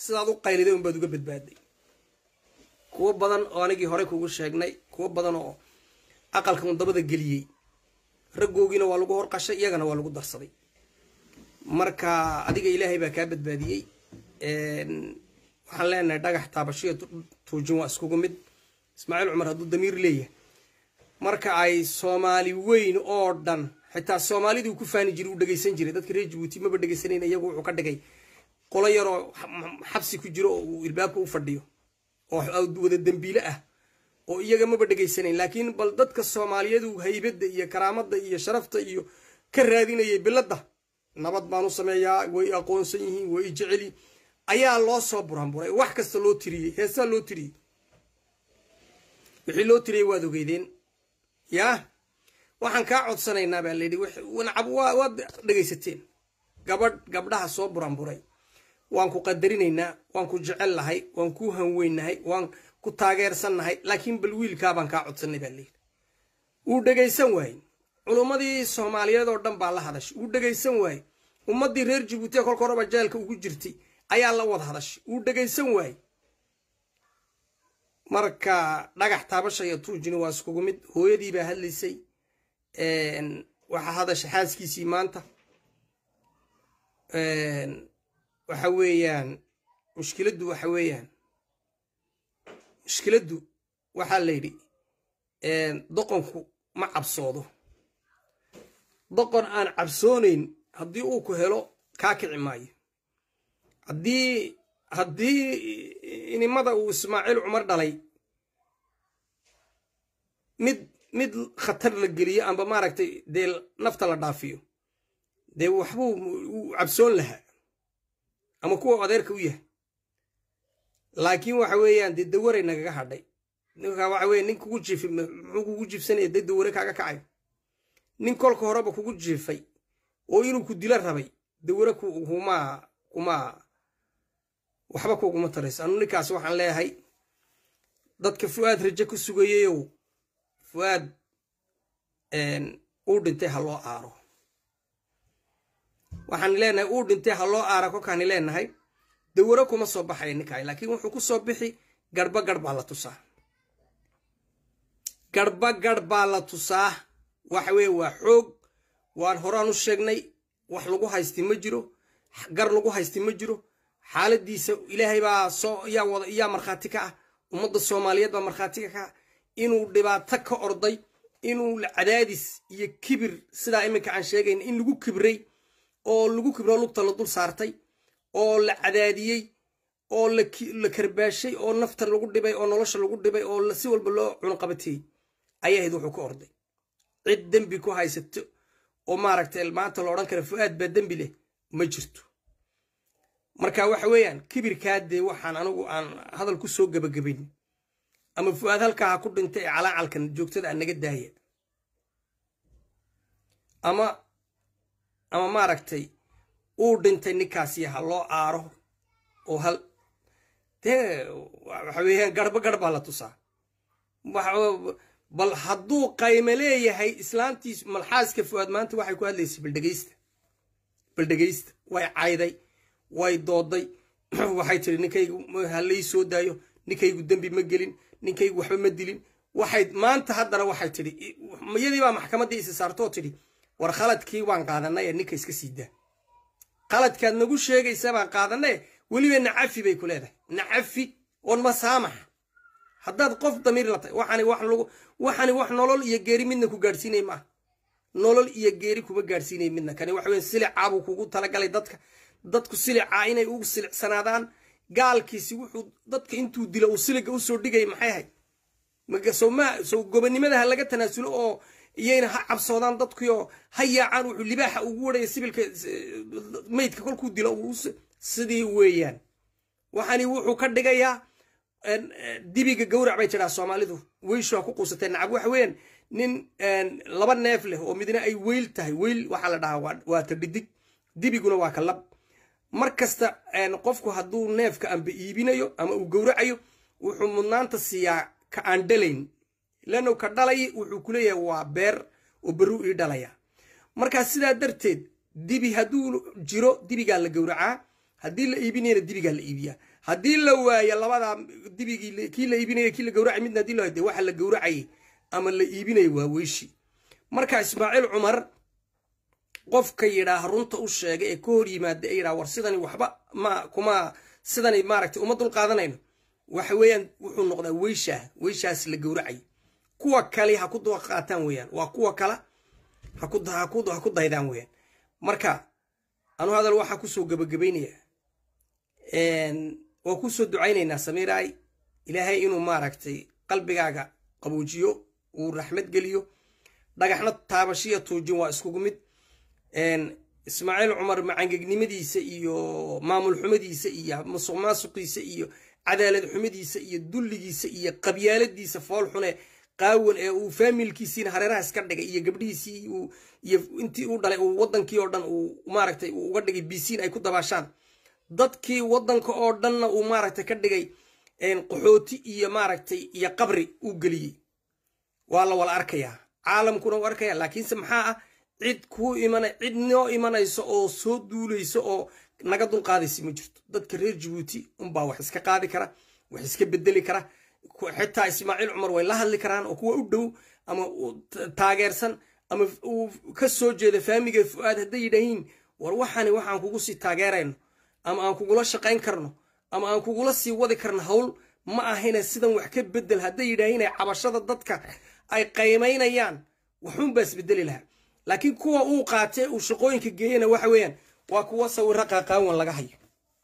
sidaad u qayliday unbaad uga badbaaday kuwo badan oo anigii hore kugu sheegnay kuwo badan oo aqalka un dabada geliyey raggoogiina waa lagu horqashay iyagana waa lagu darsaday marka adiga ilaahay baa kaa badbaadiyey waxaan leenahay dhagax taabashiyo tuujin waa iskugu mid ismaaciil cumar hadduu damiir leeyahay marka ay soomaali weyn oo dhan xitaa soomaaliduu ku faani jiray uu dhegaysan jiray dadka reer jabuuti maba dhegaysanayn iyagu wuxuu ka dhigay qolo yaroo xabsi ku jiro oo uu ilbaabka u fadhiyo oo wada dembiile ah oo iyaga maba dhegaysanayn laakiin bal dadka soomaaliyadu haybadda iyo karaamada iyo sharafta iyo ka raadinayay biladda nabad baan u sameeyaa way aqoonsan yihiin way jeceli ayaa loo soo buranburay wax kasta loo tiriyey heesaa loo tiriyey wixii loo tiriyey waad ogeydeen yaa waxaan kaa codsanaynaa baa layidhi waad dhegaysateen gabadh gabdhaha soo buranburay waan ku qadarinaynaa waan ku jecel lahay waan ku hanweynahay waan ku taageersannahay laakiin bal wiilkaabaan kaa codsanay baa layidhi wuu dhegaysan waayey culummadii soomaaliyeed oo dhan baa la hadashay wuu dhegaysan waayey ummaddii reer jabuuti ee kolka horeba jeelka ugu jirtay ayaa la wada hadashay wuu dhegaysan waayey marka dhagax taabasha iyo tuujini waa iskugu mid hooyadii baa hadlaysay waxaa hadasha xaaskiisii maanta waxa weeyaan mushkiladdu waxa weeyaan mushkiladdu waxaa la yidhi doqonku ma cabsoodo doqon aan cabsoonayn haddii uu ku helo kaa kici maayo haddii haddii inimada uu ismaaciil cumar dhalay mid mid khatar la geliyo amba maaragtay dee nafta la dhaafiyo dee waxbuu u cabsoon lahaa ama kuwa adeerka u yahay laakiin waxa weeyaan dee dawaray nagaga hadhay ninka waxa weye nin kugu jiifay muxuu kugu jiifsanaya dee daware kaaga kacayo nin kolka horeba kugu jiifay oo inuu ku dilo rabay daware kuma kuma waxba kuguma tarayso anu ninkaas waxaan leeyahay dadka fu-aad raje ku sugayeyow fu-aad uu dhintay ha loo aaro waxaan leenahay uu dhintay ha loo aara kolkaani leenahay dawaro kuma soo baxaya ninkaay laakiin wuxuu ku soo bixi garba garh baa la tusaa garba garh baa la tusaa waxa weye waa xoog waan horaan u sheegnay wax lagu haysti ma jiro gar lagu haysti ma jiro xaaladiisa ilaahay baa soo yaa wada yaa markhaati ka ah ummadda soomaaliyeed baa markhaati ka ah inuu dhibaato ka orday inuu cadaadis iyo kibir sidaa iminka aan sheegayn in lagu kibray oo lagu kibro lugta la dul saartay oo la cadaadiyey oo la karbaashay oo nafta lagu dhibay oo nolosha lagu dhibay oo si walba loo cunqabatiyey ayay ahayd wuxuu ka orday cid dembi ku haysato oo maaragtay maanta la odhan kara fu-aad baa dembi leh ma jirto marka waxa weeyaan kibirkaa dee waxaan anigu aan hadal ku soo gebagabayn ama fu-aad halkaa ha ku dhintay ee calaacalkan joogtada a naga daaya ama ama maaragtay uu dhintay ninkaasi ha loo aaro oo hal dee waxa weeyaan garba garh baa la tusaa bal hadduu qayme leeyahay islaantiis malxaaska fu-aad maanta waxay ku hadlaysay baldhegeysta baldhegeysta way cayday way dooday waxay tiri ninkaygu halay soo daayo ninkaygu dembi ma gelin ninkaygu waxba ma dilin waxay maanta haddana waxay tidhi iyadii baa maxkamaddii isi saartoo tidhi war khaladkii waan qaadanay ee ninka iska sii daa khaladkaad nagu sheegaysa baan qaadanay weliba nacafi bay ku leedahay nacafi oon masaamax haddaad qof damiir la tahay waxani wax lagu waxani wax nolol iyo geeri midna ku gaadhsiinay maaha nolol iyo geeri kuma gaadhsiinay midna kani waxa weeye silicaa buu kugu talagalay dadka dadku silicaa inay ugu silicsanaadaan gaalkiisi wuxuu dadka intuu dilo uu siliga usoo dhigay maxay ahayd soma sow gobonimada ha laga tanaasulo oo iyayna ha cabsoodaan dadkiioo ha yaacaan wuxuu libaaxa ugu warhaya sibilka meydka kolkuu dilo sidii weeyaan waxani wuxuu ka dhigayaa dibiga gawrac bay tidhaa soomaalidu weyshu ha ku quusatee nacab waxa weeyaan nin laba neef leh oo midna ay weyl tahay weyl waxaa la dhahaa waa ta dhidig dibiguna waa ka lab mar kasta qofku hadduu neefka amba iibinayo ama uu gowracayo wuxuu mudnaanta siiyaa ka aan dhalayn lano ka dhalay wuxuu ku leeyahay waa beer oo berru ii dhalaya markaa sidaa darteed dibi hadduu jiro dibigaa la gowracaa haddii la iibinayana dibigaa la iibiyaa haddii la waayo labadaa dibigii kii la iibinaya kii la gawracay midna hadii la waayo de waxa la gawracayay ama la iibinaya waa weyshi marka ismaaciil cumar qofka yidhaaha runta u sheega ee ka hor yimaada ee yidhaha war sidani waxba ma kuma sidani maaragtay uma dul qaadanayno waxa weeyaan wuxuu noqdaa weyshaa weyshaas la gawracay kuwa kale ha ku qaataan weeyaan waa kuwa kala ha ku daydaan weeyaan marka anu hadal waxaa kusoo gabagabaynayaa waa kusoo ducaynaynaa samiiraay ilaahay inuu maaragtay qalbigaaga qabuujiyo uu raxmad geliyo dhagaxna taabashiya tuujin waa iskugu mid ismaaciil cumar macangegnimadiisa iyo maamul xumadiisa iyo musuq maasuqiisa iyo cadaalad xumadiisa iyo dulligiisa iyo qabyaaladiisa fool xune qaawan ee uu faamilkiisiina hareeraha iska dhigay iyo gabdhihiisii iyo intii u dhalay uu wadankii oo dhan uu maaragtay uu uga dhigay bisiin ay ku dabaashaan dadkii wadanka oo dhanna uu maaragtay ka dhigay qaxooti iyo maaragtay iyo qabri uu geliyey waa la wala arkayaa caalamkuna u arkaya laakiinse maxaa ah cid kuu iman cid noo imanayso oo soo duulayso oo naga dulqaadaysa ma jirto dadka reer jabuuti unbaa wax iska qaadi kara wax iska bedeli kara xitaa ismaaciil cumar way la hadli karaan oo kuwa u dhow ama taageersan ama uu ka soo jeeda faamiga fu-aad hadday yidhaahiin war waxani waxaan kugu sii taageerayno ama aan kugula shaqayn karno ama aan kugula sii wadi karno hawl ma ahayna sidan wax ka bedel hadday yidhaahiin cabashada dadka ay qaymaynayaan waxuunbaa isbedeli lahaa laakiin kuwa uu qaatee uu shaqooyinka geeyana waxa weeyaan waa kuwa sawiro qaqaawan laga hayo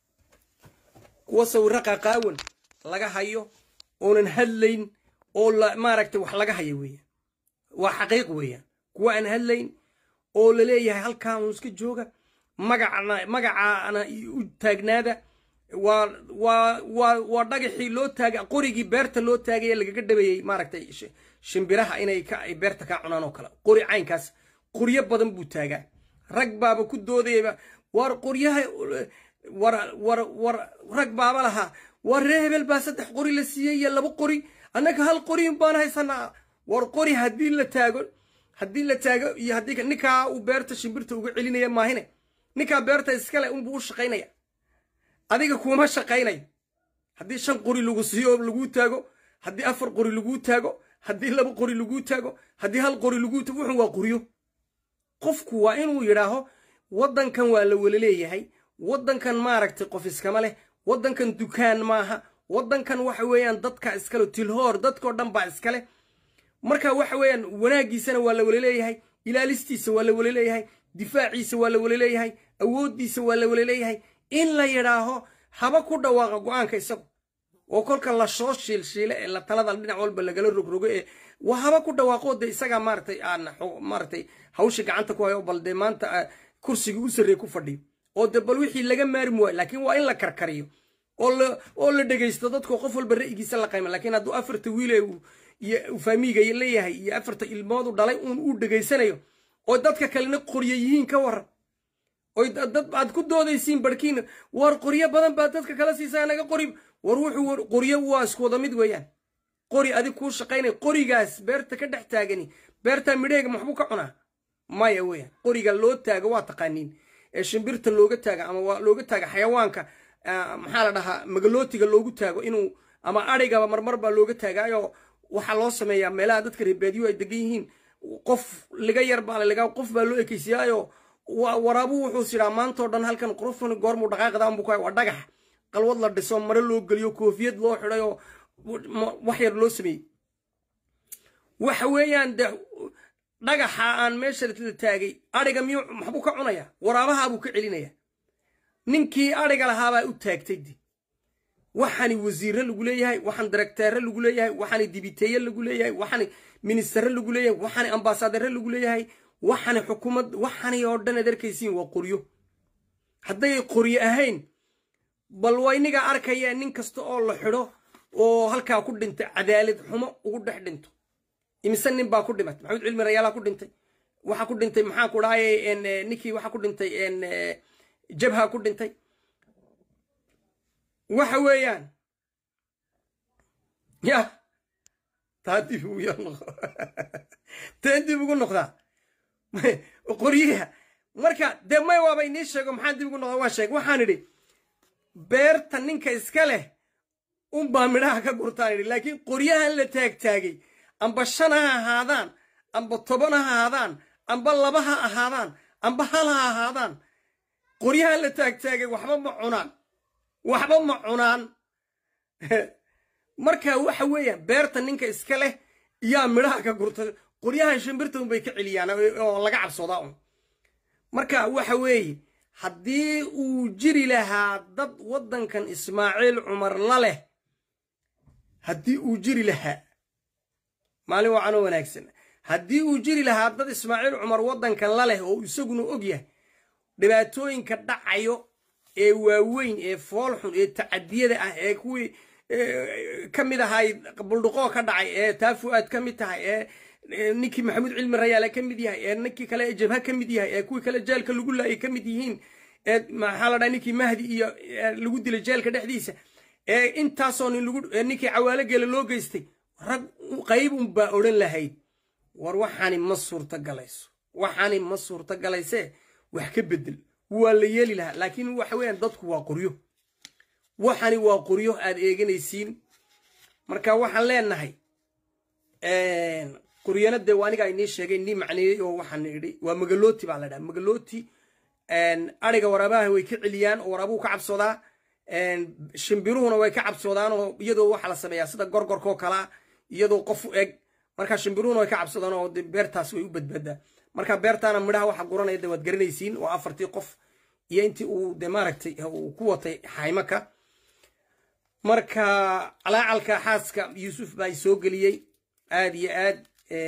kuwa sawiro qaqaawan laga hayo oonan hadlayn oo maaragtay wax laga hayo weeyaan waa xaqiiq weeyaan kuwa aan hadlayn oo la leeyahay halkaa uun iska jooga magacna magacaana u taagnaada waa waa waa waa dhagaxii loo taagay qorigii beerta loo taagay ee lagaga dhabeeyey maaragtay shimbiraha inay ka ay beerta kaa cunaan oo kale qori caynkaas qoryo badan buu taagaa rag baaba ku doodayaba war qoryaha war war war rag baaba lahaa war ree hebel baa saddex qori la siiyey iyo laba qori annaga hal qori baan haysanaa war qori haddii la taago haddii la taago iyo haddii ninkaa uu beerta shimbirta uga celinaya maahine ninkaa beerta iskale unbuu u shaqaynaya adiga kuma shaqaynayo haddii shan qori lagu siiyo laguu taago haddii afar qori laguu taago haddii laba qori laguu taago haddii hal qori laguu taago wuxun waa qoryo qofku waa inuu yidhaaho waddankan waa la wala leeyahay waddankan maaragtay qof iskama leh waddankan dukaan maaha waddankan waxa weeyaan dadka iskale tilhoor dadkao dhan baa iskale marka waxa weeyaan wanaaggiisana waa la wala leeyahay ilaalistiisa waa la wala leeyahay difaaciisa waa la wala leeyahay awooddiisa waa la wala leeyahay in la yidhaaho haba ku dhawaaqa go-aanka isagu oo kolka la soo shiilshiile ee la talada dhinac walba lagala rogrogo ee waa haba ku dhawaaqo de isagaa maaratay aan maaratay hawsha gacanta ku hayo bal dee maanta kursigii u sarreeye ku fadhiyo oo de bal wixii laga maarmi waayo laakiin waa in la karkariyo oo la dhegaysto dadko qof walba ra'yigiisa la qayma lakiin hadduu afarta wiile iyo faamiiga leeyahay iyo afarta ilmoodu dhalay uun uu dhegaysanayo oo dadka kalena qoryo yihiin ka waran oy dad aad ku doodaysiin barhkiina war qoryo badan baa dadka kala siisaa naga qori war wuxuu qoryo waa isku wada mid weeyaan qori adig kuu shaqaynaya qorigaas beerta ka dhex taagani beertaa midheega maxbuu ka cunaa maya weeyaan qoriga loo taago waa taqaaniin ee shimbirta looga taaga ama waa looga taaga xayawaanka maxaa la dhahaa magalootiga loogu taago inuu ama adhigaba marmar baa looga taagaayo waxaa loo sameeyaa meelaha dadka reebaadiyo ay degan yihiin qof liga yar baa laligaa qof baa loo ekeysiiyaayo waraabu wuxuu sidhaa maantao dhan halkan qurufan goormuu dhaqaaqda unbu ku waa dhagax qalwad la dhiso mare loo geliyo koofiyad loo xidhay oo wax yar loo sameeyey waxa weeyaan de dhagaxa aan meesha la taagay adhiga miyuu maxbuu ka cunaya waraabahaabuu ka celinaya ninkii adhiga lahaabaa u taagtay de waxaani wasiirre lagu leeyahay waxaan darakteere lagu leeyahay waxaani dibiteeye lagu leeyahay waxaani ministare lagu leeyahay waxaani ambaasadare lagu leeyahay waxaani xukuumad waxaani oo dhan ad arkaysiin waa qoryo hadday qoryo ahayn bal waa inigaa arkaya nin kasta oo la xidho oo halkaa ku dhintay cadaalad xumo ugu dhex dhinto imise nin baa ku dhimatay maxamed cilmi rayaalaa ku dhintay waxaa ku dhintay maxaa ku dhahay ninkii waxaa ku dhintay jabha ku dhintay waxa weeyaan ya taa dib ugu yar noqo taa dib ugu noqdaa qoryaha marka dee may waaba inii sheego maxaan dib ugu noqdaa waa sheeg waxaan idhi beerta ninka iska leh unbaa midhaha ka gurtaan idhi laakiin qoryahan la taagtaagay amba shan ha ahaadaan amba toban ha ahaadaan amba laba ha ahaadaan amba hal ha ahaadaan qoryahan la taagtaagay waxba ma cunaan waxba ma cunaan marka waxa weeyaan beerta ninka iska leh yaa midhaha ka gurta qoryahan shimbirta unbay ka celiyaan oo laga cabsoodaa un marka waxa weeye haddii uu jiri lahaa dad waddankan ismaaciil cumar la leh haddii uu jiri lahaa maalin wacanoo wanaagsan haddii uu jiri lahaa dad ismaaciil cumar waddankan la leh oo isaguna og yahay dhibaatooyinka dhacayo ee waaweyn ee foolxun ee tacadiyada ah ee kuwii ka mid ahay buldhuqoo ka dhacay ee taa fu-aad ka mid tahay ee ninkii maxamuud cilmi rayaale ka mid yahay ee ninkii kale ee jabha ka mid yahay ee kuwii kale jeelka lagu laayay ka mid yihiin ee maxaa la dhaha ninkii mahdi iyo lagu dilay jeelka dhexdiisa ee intaasoo nin lagu ninkii cawaalo geela loo geystay rag qayb unbaa odhan lahayd war waxaani ma suurta galayso waxaani ma suurta galaysee wax ka bedel waa la yeeli lahaa laakiin waxa weeyaan dadku waa qoryo waxani waa qoryo aad eeganaysiin marka waxaan leenahay qoryana dee aniga inii sheegay nii macneeyey oo waxaan idhi waa magalooti baa la dhaha magalooti ariga waraabaha way ka celiyaan oo waraabuhu ka cabsoodaa shimbiruhuna way ka cabsoodaan oo iyadoo waxa la sameeyaa sida gorgorkoo kalaa iyadoo qof u eg marka shimbiruhuna way ka cabsoodaan oo beertaas way u badbaadaa marka beertaana midhaha waxa guranaya de waad garanaysiin waa afartii qof iyo intii uu de maaragtay uu ku watay xaymaka marka calaacalka xaaska yuusuf baa soo geliyey aad iyo aad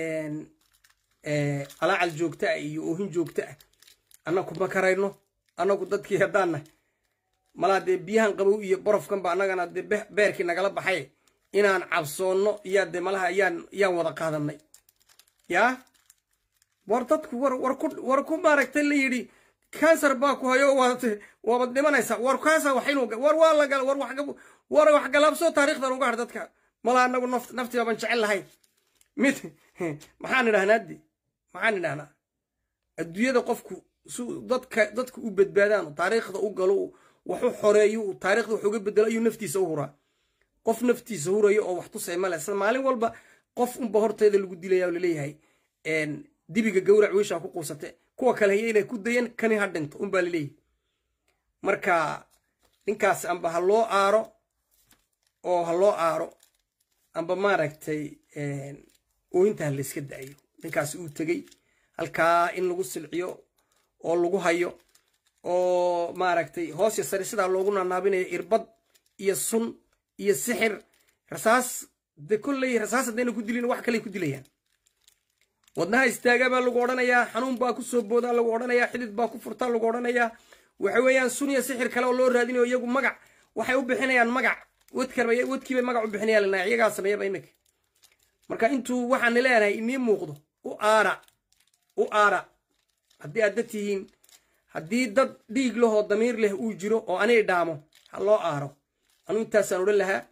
calaacal joogto ah iyo oohin joogto ah annaku ma karayno annagu dadkii haddaannahay malaa dee biyahan qabow iyo borofkanba annagana dee beerkii nagala baxay inaan cabsoonno iyaa dee malaha yaan yaan wada qaadanay yaa war dadku war war ku war ku maaragtay la yidhi kansar baa ku hayo waad waabad dhimanaysaa war kaasa wax inuu war waa la gal war wax war wax galaabsoo taariikhdan uga har dadka malaa anagu naft naftiba ban jecel lahayn mid maxaan idhahnaa de maxaan idhahnaa adduunyada qofku su dadka dadka u badbaadaan taariikhda u galo wax u xoreeyo taariikhda wax uga bedelo ayuu naftiisa u huraa qof naftiisa huraya oo wax tusay male sida maalin walba qof unba horteeda lagu dilaya oo laleeyahay dibiga gawrac weyshaa ku quusate kuwa kale haya inay ku dayan kani ha dhinto unbaa laleeyahay marka ninkaas amba ha loo aaro oo ha loo aaro amba maaragtay ooyinta ha layska da'ayo ninkaas uu tegey halkaa in lagu silciyo oo lagu hayo oo maaragtay hoos ya sare sidaa loogu nanaabinayo irbad iyo sun iyo sixir rasaas de kolley rasaas haddayna ku dilin wax kaley ku dilayaan wadnaha istaagaa baa lagu odhanayaa xanuun baa ku soo boodaa lagu odhanayaa xidid baa ku furtaa lagu odhanayaa waxa weeyaan sun iyo sixir kale oo loo raadinayo iyagu magac waxay u bixinayaan magac wadkarbay wadkiibay magac u bixinayaan lana iyagaa sameeyaba iminka marka intuu waxaan leenahay inii muuqdo u aara u aara haddii aad dad tihiin haddii dad dhiig lahoo damiir leh uu jiro oo anay dhaamo ha loo aaro anuu intaasaan odhan lahaa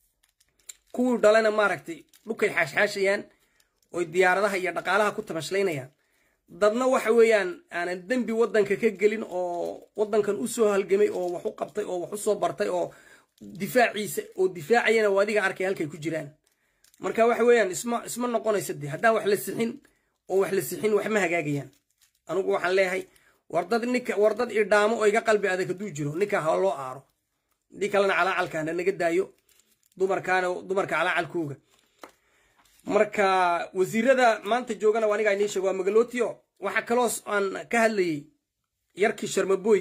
kuwii dhalana maaragtay dhukay xaashxaashayaan oy diyaaradaha iyo dhaqaalaha ku tamashlaynayaan dadna waxa weeyaan aanan dembi waddanka ka gelin oo waddankan u soo halgamay oo wax u qabtay oo wax u soo bartay oo difaaciisa oo difaacayana oo adiga arkay halkay ku jiraan marka waxa weeyaan isma isma noqonaysa de haddaan wax la sixin oo wax la sixin wax ma hagaagayaan anugu waxaan leeyahay war dad ninka war dad idhaamo oo iga qalbi adag hadduu jiro ninka ha loo aaro haddii kalena calaacalkaana naga daayo dumarkaana dumarka calaacalkooga marka wasiirada maanta joogana aniga inii sheego waa magalotio waxaa kaloo aan ka hadlayey yarkii sharmaboy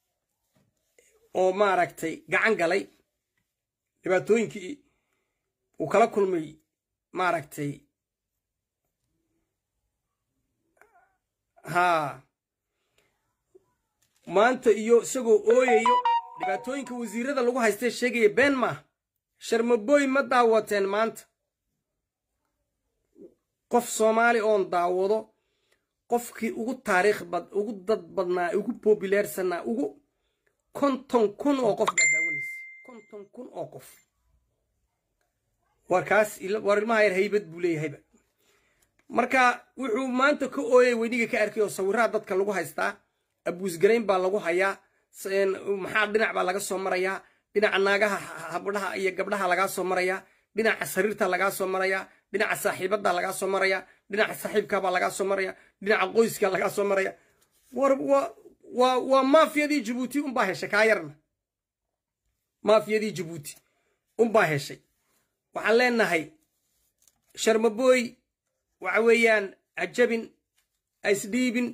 oo maaragtay gacan galay dhibaatooyinkii uu kala kulmay maaragtay haa maanta iyo isagoo ooyayo dhibaatooyinka wasiirada lagu haystee sheegaya been maaha sharmaboy ma daawateen maanta qof soomaali oon daawado qofkii ugu taariikh bad ugu dad badnaa ugu populeersanaa ugu konton kun oo qof baa daawanaysa konton kun oo qof warkaas war ilmaha yar haybad buu leeyahayba marka wuxuu maanta ka ooyay weyniga ka arkay oo sawiraha dadka lagu haystaa abuusgarayn baa lagu hayaa maxaa dhinac baa laga soo marayaa dhinaca naagaha habdhaha iyo gabdhaha lagaa soo marayaa dhinaca sariirta lagaa soo marayaa dhinaca saaxiibada lagaa soo marayaa dhinaca saaxiibkabaa lagaa soo maraya dhinaca qoyska lagaa soo maraya war waa waa maafiyadii jabuuti unbaa heshay kaa yarna maafiyadii jabuuti unbaa heshay waxaan leenahay sharmabooy waxa weeyaan ajabin aisdhiibin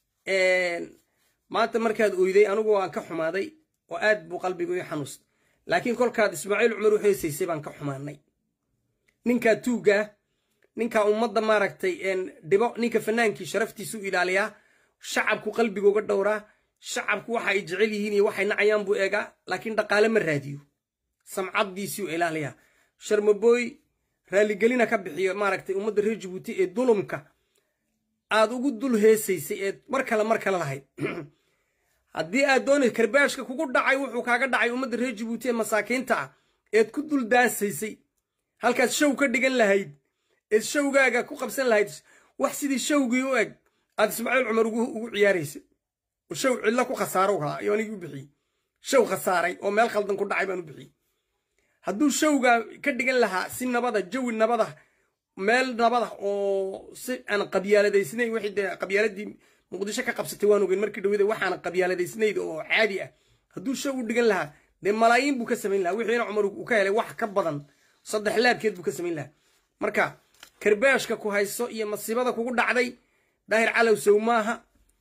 maanta markaad oyday anigu waan ka xumaaday oo aad buu qalbigu ii xanuustay laakiin kolkaad ismaaciil cumar u heesaysay baan ka xumaanay ninkaa tuuggaa ninkaa ummadda maaragtay dhibo ninka fanaankii sharaftiisu ilaaliyaa shacabku qalbiga uga dhowraa shacabku waxa ay jecel yihiin iyo waxay nacayaan buu eegaa laakiin dhaqaale ma raadiyo samcaddiisiu ilaaliyaa sharmabooy raaligelina ka bixiyo maaragtay ummadda reer jabuuti ee dulumka aad ugu dul heesaysay eed mar kale mar kale lahayd haddii aad doonay karbaashka kugu dhacay wuxuu kaaga dhacay ummadda reer jabuuti ee masaakiinta ah eed ku dul daasaysay halkaad show ka dhigan lahayd eed showgaaga ku qabsan lahayd wax sidii showgii u eg aad ismaaciil cumar ugu ciyaaraysay show cidlo ku khasaaro haa iyo anigii u bixiyey show khasaaray oo meel khaldan ku dhacay baan u bixiyey hadduu showgaa ka dhigan lahaa si nabada jawi nabada meel nabada oo si aan qabyaaladaysnayn wixii dee qabyaaladii muqdisho ka qabsatay waan ogeyn markii dhawada waxaan qabyaaladaysnayd oo caadi ah hadduu show u dhigan lahaa dee malaayiin buu ka samayn lahaa wixiina cumar uu ka helay wax ka badan saddex laabkeed buu ka samayn lahaa marka karbaashka ku hayso iyo masiibada kugu dhacday daahir calow sow maaha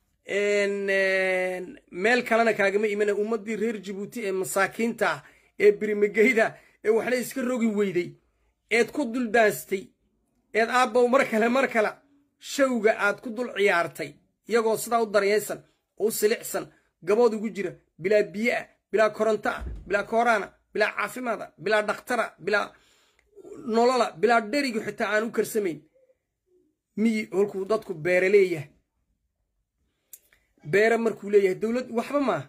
meel kalena kaagama imana ummaddii reer jabuuti ee masaakiinta ah ee birimageyda ee waxna iska rogi weyday eed ku dul daastay eed aabbow mar kale mar kale showga aad ku dul ciyaartay iyagoo sidaa u daryaysan oo u silicsan gabood ugu jira bilaa biyo ah bilaa koronto ah bilaa kooraana bilaa caafimaada bilaa dhakhtara bilaa nolola bilaa dherigu xitaa aan u karsamayn miyi holkuu dadku beere leeyahay beere markuu leeyahay dowlad waxba maaha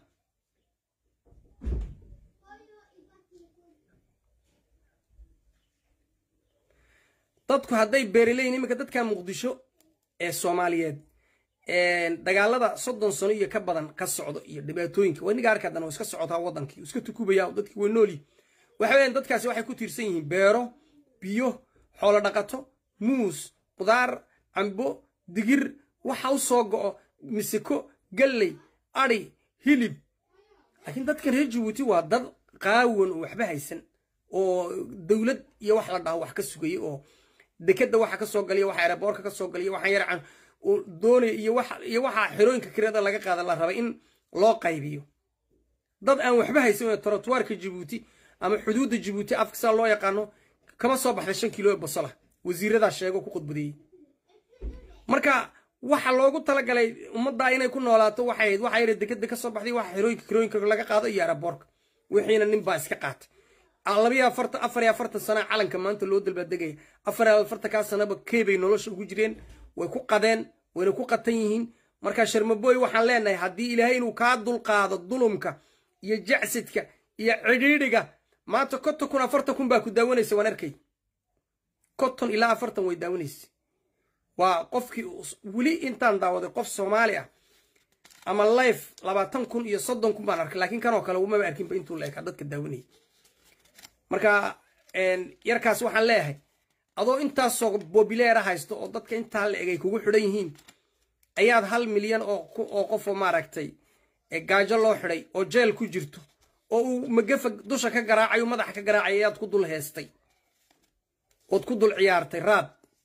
dadku hadday beere leeyihin iminka dadka muqdisho ee soomaaliyeed dagaalada soddon sano iyo ka badan ka socdo iyo dhibaatooyinka waniga arkadan oo iska socotaa wadankii iska tukubaya dadkii way noolyi waxa weeyaan dadkaasi waxay ku tiirsan yihiin beero biyo xoolo dhaqato muus qudaar cambo digir waxa u soo go'o misiko galley adhi hilib laakiin dadkan reer jabuuti waa dad qaawan oo waxba haysan oo dowlad iyo wax la dhaho wax ka sugaya oo dekeda waxa ka soo galiya waxa eraboorka ka soo galiya waxa yarcan doonaya iyo waxa iyo waxa xirooyinka kirada laga qaada la raba in loo qaybiyo dad aan waxba haysan oo trotuarka jabuuti ama xuduudda jabuuti afka saa loo yaqaano kama soo baxda shan kilo basala wasiiradaa sheego ku khudbadeeyey marka waxa loogu talagalay ummaddaa inay ku noolaato waxay ahayd waxa yara dekeda ka soo baxday waxa xirooyinka kirooyinka laga qaado iyo eraboorka wixiina nin baa iska qaatay labayo afartan afar iyo afartan sana calanka maanta loo dalbaadegaya afar iyo afartankaa sanaba keebay nolosha ugu jireen way ku qadeen wayna ku qatan yihiin marka sharmabooy waxaan leenahay haddii ilaahay inuu kaa dulqaado dulumka iyo jacsidka iyo cidhiidhiga maanta konton kun afartan kun baa ku daawanaysa waan arkay konton ilaa afartan way daawanaysa waa qofkii weli intaan daawaday qof soomaali ah ama life labaatan kun iyo soddon kun baan arkay laakiin kanoo kale umaba arkinba intuu la ekaa dadka daawanayay marka yarkaas waxaan leeyahay adoo intaasoo bobileera haysto oo dadka intaa la egay kugu xidhan yihiin ayaad hal milyan oo qofoo maaragtay gaajo loo xidhay oo jeel ku jirto oo uu magafa dusha ka garaacayo madaxa ka garaacay ayaad ku dul heestay ood ku dul ciyaartay raad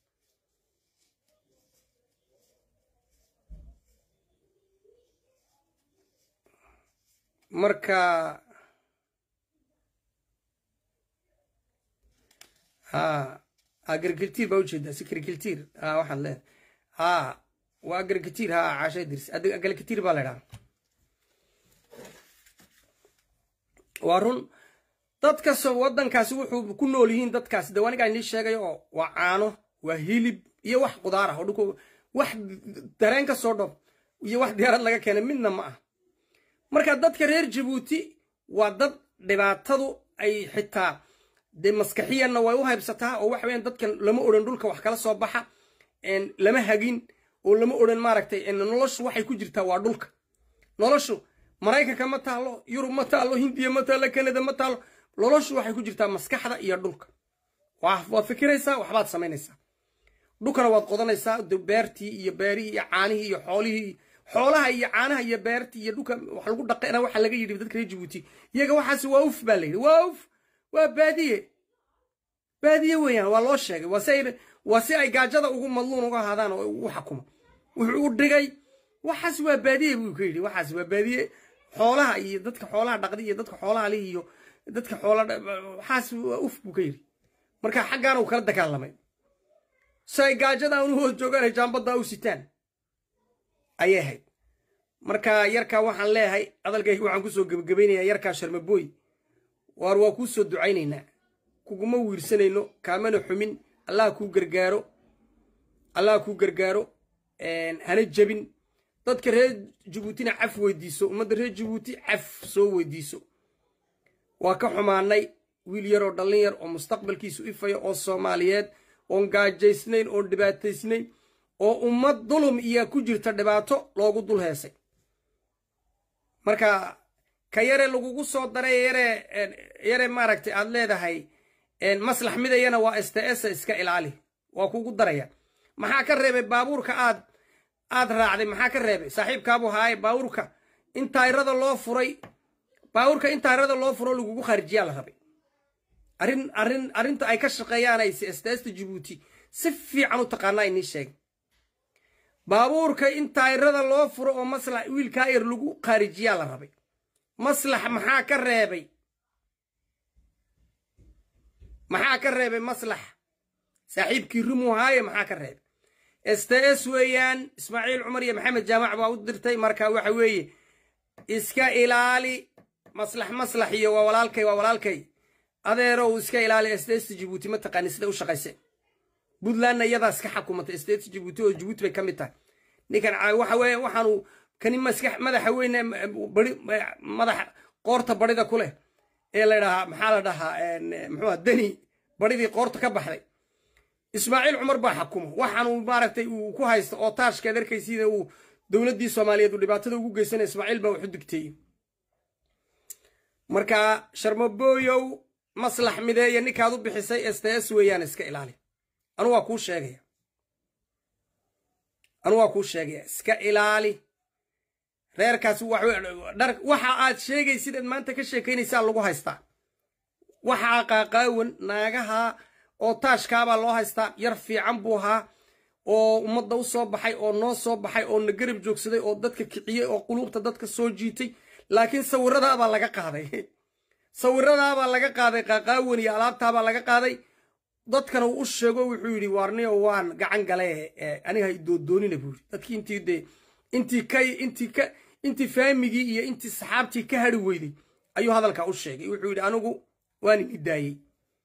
marka ha agriculture baa ujeedaa secreculture ha waxaan leedahay ha waa agriculture ha caasha dirs agriculture baa la idhaha waa run dadkas waddankaasi wuxuu ku nool yihiin dadkaasi de anigaa inii sheegay oo waa caano waa hilib iyo wax qudaar ah oo dhulku wax dareen ka soo dhob iyo wax diyaarad laga keenay midna ma ah marka dadka reer jabuuti waa dad dhibaatadu ay xitaa dee maskaxiyanna way u haybsataa oo waxa weyaan dadkan lama odhan dhulka wax kala soo baxa lama hagin oo lama odhan maaragtay noloshu waxay ku jirtaa waa dhulka noloshu maraykanka ma taalo yurub ma taalo hindiya ma taalo kanada ma taalo noloshu waxay ku jirtaa maskaxda iyo dhulka waad fikiraysaa waxbaad samaynaysaa dhulkana waad qodanaysaa beertii iyo beerihii iyo caanihii iyo xoolihii xoolaha iyo caanaha iyo beertii iyo dhulka wax lagu dhaqana waxa laga yidhi dadka reer jabuuti iyaga waxaas waa uf baa la yidhi waa uf waa baadiye baadiye weeyaan waa loo sheegay waa si ay waa si ay gaajada ugu madluun uga ahaadaan oo ugu xakuma wuxuu u dhigay waxaas waa baadiye buu ka yidhi waxaas waa baadiye xoolaha iyo dadka xoolaha dhaqda iyo dadka xoolaha leh iyo dadka xoola waxaas waa uf buu ka yidhi marka xaggaana uu kala dagaalamay si ay gaajada unu hoos joogaan ay jaambadda u sitaan ayay ahayd marka yarkaa waxaan leeyahay hadalkayga waxaan kusoo gebagabaynayaa yarkaa sharmabooy waar waa kuu soo ducaynaynaa kuguma wiirsanayno kaamana xumin allah kuu gargaaro allah kuu gargaaro hana jebin dadka reer jabuutina caf weydiiso ummadda reer jabuuti caf soo weydiiso waa ka xumaanay wiil yar oo dhallin yar oo mustaqbalkiisu ifaya oo soomaaliyeed oon gaajaysnayn oon dhibaataysnayn oo ummad dulum iyo ku jirta dhibaato loogu dul heesay marka ka yare lagugu soo daray yare yare maaragtay aad leedahay maslax midayana waa s t s iska ilaali waa kugu daraya maxaa ka reebay baabuurka aad aad raacday maxaa ka reebay saaxiibkaabu haaye baabuurka in tayrada loo furay baabuurka in tayrada loo furo lagugu kharijiyaa la rabay arrin arrin arrinta ay ka shaqeeyaanayse sts jabuuti si fiican u taqaanaa inii sheegay baabuurka in tayrada loo furo oo maslax wiilkaa yar lagu kharijiyaa la rabay maslax maxaa ka reebay maxaa ka reebay maslax saaxiibkii rumuu haaye maxaa ka reebay sts weeyaan ismaaciil cumar iyo maxamed jaamac baa u dirtay marka waxa weeye iska ilaali maslax maslax iyo waa walaalkay waa walaalkay adeerow iska ilaali sts jabuuti ma taqaani sida u shaqayse puntlandna iyadaa iska xakumatay sts jabuuti oo jabuuti bay ka mid tahay ninkan waxa weeye waxaanu kani maskax madaxa weyne bari madaxa qoorta barida ku leh ee la dhahaa maxaa la dhahaa muxuua deni baridii qoorta ka baxday ismaaciil cumar baa xakuma waxaanu maaragtay uu ku haysta oo taashkeed arkaysiina uu dowladdii soomaaliyeed uu dhibaatada ugu geysanaya ismaaciil baa waxu digteeyey marka sharmabooyow maslax mideeye ninkaad u bixisay sts weeyaan iska ilaali anu waa kuu sheegaya anu waa kuu sheegaya iska ilaali reerkaas waxa aad sheegaysid maanta ka sheekaynaysaa lagu haystaa waxaa qaaqaawan naagaha oo taashkaabaa loo haystaa yar fiican buu ahaa oo ummadda u soo baxay oo noo soo baxay oo na garab joogsaday oo dadka kiciyey oo quluubta dadka soo jiitay laakiin sawiradaabaa laga qaaday sawiradaabaa laga qaaday qaaqaawan iyo alaabtaabaa laga qaaday dadkana uu u sheego wuxuu yidhi waarniyo waan gacan gale aniga doodoonina buu yidhi dadkii intii dee intii ka intii ka intii faamigii iyo intii saxaabtii ka hari weyday ayuu hadalka u sheegay wuxuu yidhi anigu waan ini daayey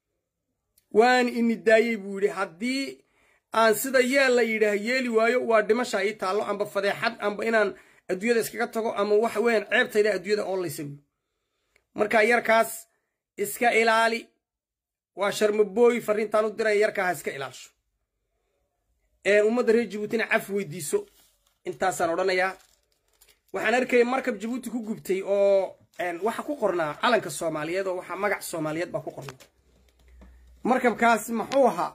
waan ini daayey buu yidhi haddii aan sida yeel la yidhaah yeeli waayo waa dhimasha ii taallo amba fadeexad amba inaan adduunyada iskaga tago ama waxa weeyaan ceebtayda adduunyada oolaysa buui marka yarkaas iska ilaali waa sharmabooy fariintaan u diraya yarkaa ha iska ilaasho ummadda reer jabuutina caf weydiiso intaasaan odhanayaa waxaan arkaya markab jabuuti ku gubtay oo waxa ku qornaa calanka soomaaliyeed oo waxaa magac soomaaliyeed baa ku qornaa markabkaas maxuu ahaa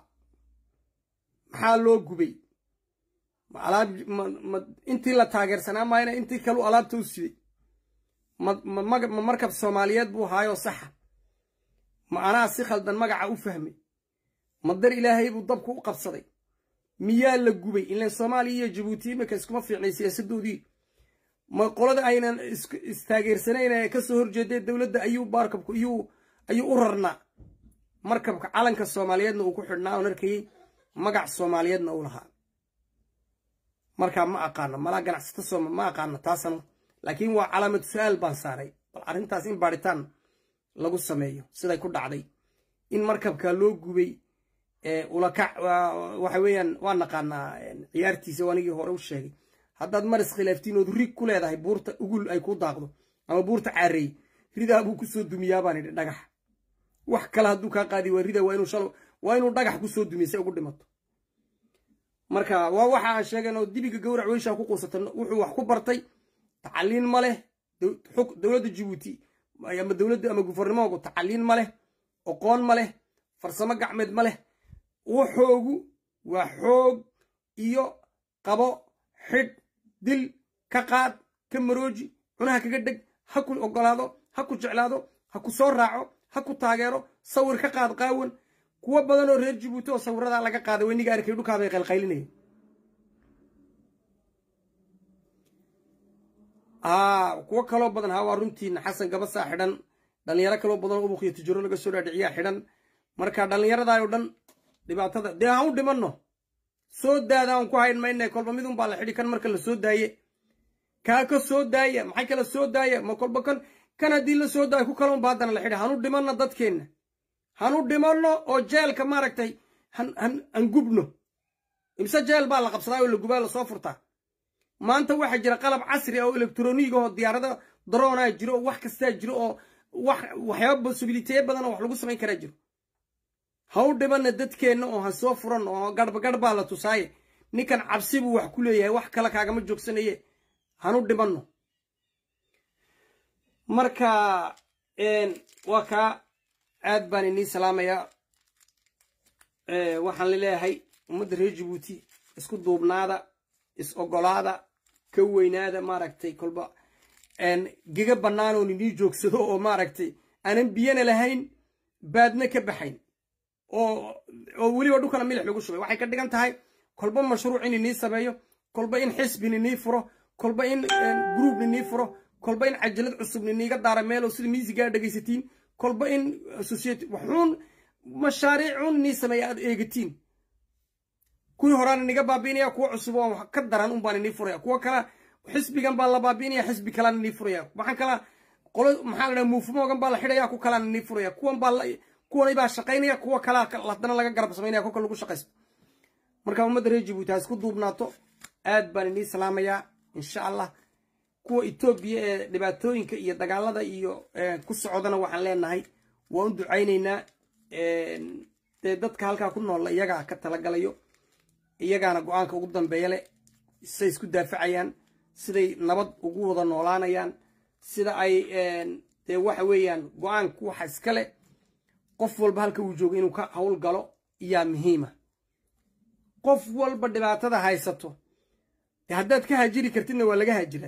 maxaa loo gubay ma alaab ma intii la taageersanaa maayna intii kalu alaabta u siday ma markab soomaaliyeed buu ahaayoo saxa ma anaa si khaldan magaca u fahmay ma dar ilaahay buu dabku u qabsaday miyaa la gubay ilan soomaaliya iyo jabuuti iminka iskuma fiicnay siyaasadoodii ma qolada aynan istaageersanayn ee kasoo horjeedee dowladda ayuu markabku ayuu ayuu u rarnaa markabka calanka soomaaliyeedna uu ku xidhnaa oon arkayey magac soomaaliyeedna uu lahaa markaa ma aqaano malaa ganacsata sooma ma aqaano taasana laakiin waa calaamad su-aal baan saaray bal arrintaas in baadhitaan lagu sameeyo siday ku dhacday in markabka loo gubay ulakac waxa weeyaan waa naqaanaa ciyaartiisa anigii hore u sheegay haddaad maris khilaaftiin ood rig ku leedahay buurta ugul ay ku daaqdo ama buurta caareey ridaa buu kusoo dumiyaa baan idhi dhagax wax kale hadduu kaa qaadi waa rida waa inuu shal waa inuu dhagax kusoo dumiya si ugu dhimato marka waa waxa aan sheegan oo dibiga gawrac weyshaa ku quusata wuxuu wax ku bartay tacaliin ma leh dowladda jabuuti ama dowladda ama gufarnimoogu tacaliin ma leh oqoon ma leh farsamo gacmeed ma leh waxoogu waa xoog iyo qabo xidh dil ka qaad ka marooji cunaha kaga dheg ha ku ogolaado ha ku jeclaado ha ku soo raaco ha ku taageero sawir ka qaad qaawan kuwo badan oo reer jabuuti oo sawiradaa laga qaaday weyniga arkay dhulkaabay qaylqaylinayeen kuwo kaloo badan ha waa runtiina xasan gabasaa xidhan dhallinyaro kaloo badan oo ubuqiyo tijaro laga soo dhaadhiciyaa xidhan marka dhallinyaradaayoo dhan dhibaatada dee ha u dhimanno soo daada aan ku hayn mayna kolba midun baa la xidhi kan marka la soo daaye kaa ka soo daaya maxay kala soo daaya ma kolba kan kan haddii la soo daayo ku kalon ba haddana la xidhi hanu dhimanno dadkeenna hanu dhimanno oo jeelka maaragtay han gubno imse jeel baa la qabsadaa oo la gubaa lasoo furtaa maanta waxaa jira qalab casri ah oo elektroniga oo diyaarada daroonaa jiro oo wax kastaa jiro oo waxyaaba bosibiliteye badan oo wax lagu samayn karaa jiro ha u dhimanna dadkeenna oo ha soo furan oo garhba garh baa la tusaaye ninkan cabsi buu wax ku leeyahay wax kale kaagama joogsanaye hanu dhimanno marka waa kaa aad baan inii salaamayaa waxaan laleeyahay ummadda reer jabuuti isku duubnaada is ogolaada ka weynaada maaragtay kolba gega bannaanoon inii joogsado oo maaragtay aanan biyana lahayn baadna ka baxayn oo weliba dhulkana milix lagu shubay waxay ka dhigan tahay kolba mashruuc in inii sameeyo kolba in xisbin inii furo kolba in gruub inii furo kolba in cajalad cusub iniiga daara meelo sida miisigaa dhegaysatiin kolba in society waxuun mashaariicun inii sameeya aad eegatiin kuwii horaan iniga baabiinaya kuwa cusub oo ka daran un baan inii furaya kuwa kala xisbigan baa la baabiinaya xisbi kalaan inii furaya waxaan kala qolo maxaa la dhaha muufumoogan baa la xidhaya ku kalaan inii furaya kuwan baa kuwanay baa shaqaynaya kuwa kalaa haddana laga garab samaynaya kolka lagu shaqaysto marka ummadda reer jabuuti ha isku duubnaato aad baan inii salaamayaa insha allah kuwa etoobiya ee dhibaatooyinka iyo dagaalada iyo ku socdana waxaan leenahay waan u ducaynaynaa dee dadka halkaa ku noolla iyagaa ka talagalayo iyagaana go-aanka ugu dambeeya leh siday isku daafacayaan siday nabad ugu wada noolaanayaan sida ay dee waxa weeyaan go-aanku waxa iska leh qof walba halka uu joogo inuu ka hawl galo iyaa muhiima qof walba dhibaatada haysato dee haddaad ka haajiri kartidna waa laga haajiraa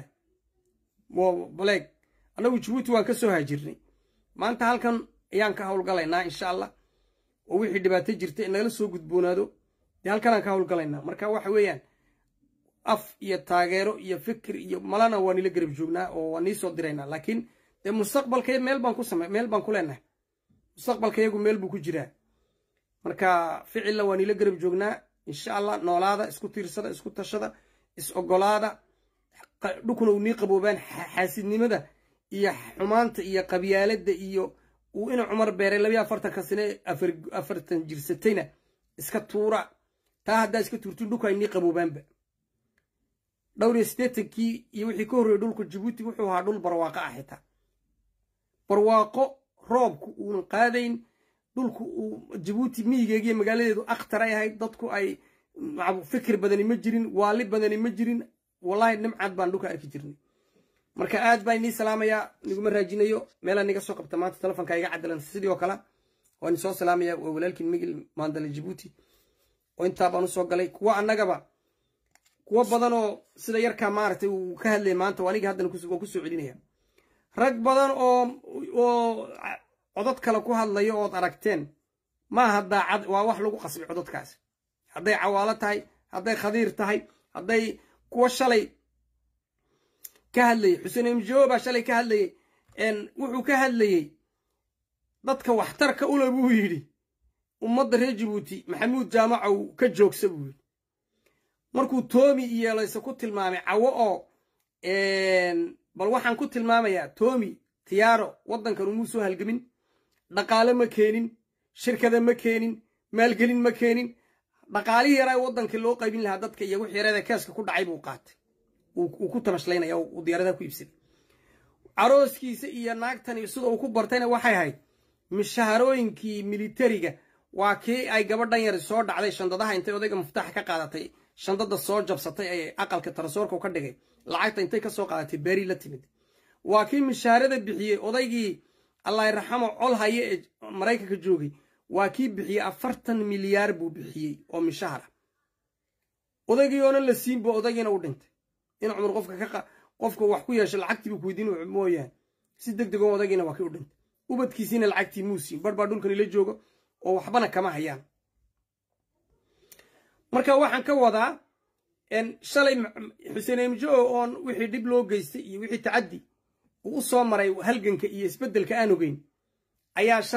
baleeg annagu jabuuti waan ka soo haajirnay maanta halkan ayaan ka hawlgalaynaa insha allah oo wixii dhibaato jirta in nagala soo gudboonaado dee halkanaan ka hawlgalaynaa marka waxa weeyaan af iyo taageero iyo fikir iyo malana waa nila garab joognaa oo waa nii soo diraynaa laakiin dee mustaqbalka meel baan ku same meel baan ku leenahay mustaqbalka iyagu meel buu ku jiraa marka ficilla waa nila garab joognaa insha allah noolaada isku tiirsada isku tashada is ogolaada dhulkuna uu nii qaboobaan xaasidnimada iyo xumaanta iyo qabyaaladda iyo uu ina cumar beeray labiyo afartanka sane afartan jirsatayna iska tuura taa haddaa iska tuurtiin dhulka ay nii qaboobaanba dhowr iyo siddeetankii iyo wixii ka horreeyey dhulka jabuuti wuxuu ahaa dhul barwaaqo ah xitaa barwaaqo roobku uunan qaadayn dhulku uu jabuuti miyigeegiyo magaaladeedu akhtar ay ahayd dadku ay fikir badani ma jirin waali badani ma jirin wallaahi nimcad baan dhulka arki jirnay marka aad baan inii salaamayaa niguma raajinayo meelaan niga soo qabta maanta telefonka iga cadalan sidii oo kale waan isoo salaamaya waa walaalkiin migil maandale jabuuti oo intaa baan usoo galay kuwa annagaba kuwo badan oo sida yarkaa maaragtay uu ka hadlaya maanta oo aniga haddana waan kusoo celinaya rag badan oo oo codod kale ku hadlayo ood aragteen maaha daacad waa wax lagu qasbay cododkaasi hadday cawaalo tahay hadday khadiir tahay hadday kuwa shalay ka hadlayey xuseen imjoo baa shalay ka hadlayey wuxuu ka hadlayey dadka waxtarka ule buu yidhi ummadda reer jabuuti maxamuud jaamacow ka joogsa buu yidhi markuu toomi iyo layse ku tilmaamay cawo oo bal waxaan ku tilmaamayaa toomi tiyaaro waddankan umuu soo halgemin dhaqaale ma keenin shirkada ma keenin maalgelin ma keenin dhaqaalihii yaraa waddankii loo qaybin lahaa dadka iyo wixii yarada keeska ku dhacay buu qaatay uu ku tamashlaynaya uu diyaaradaha ku iibsaday carooskiisa iyo naagtani sida uu ku bartayna waxay ahayd mishaharooyinkii militariga waa kii ay gabadhan yari soo dhacday shandadaha intay odayga muftaaxa ka qaadatay shandada soo jabsatay ee aqalka tarasoorka ka dhigay lacagta intay ka soo qaadatay beeri la timid waa kii mishaarada bixiyey odaygii allah raxamo col haye ee maraykanka joogay waa kii bixiyey afartan milyaar buu bixiyey oo mishahara odaygii oonan la siinba odaygiina u dhintay in cumar qofka qofka wax ku yeesho lacagtiibu kuweydiin mooyaane si deg dego odaygiina waa kii u dhintay ubadkiisiina lacagtii muu siin bar baa dhulkan ila jooga oo waxbana kama hayaan marka waxaan ka wadaa shalay xuseen emjo oon wixii dhib loo geystay iyo wixii tacaddi uu u soo maray halganka iyo isbeddelka aan ogeyn ayaa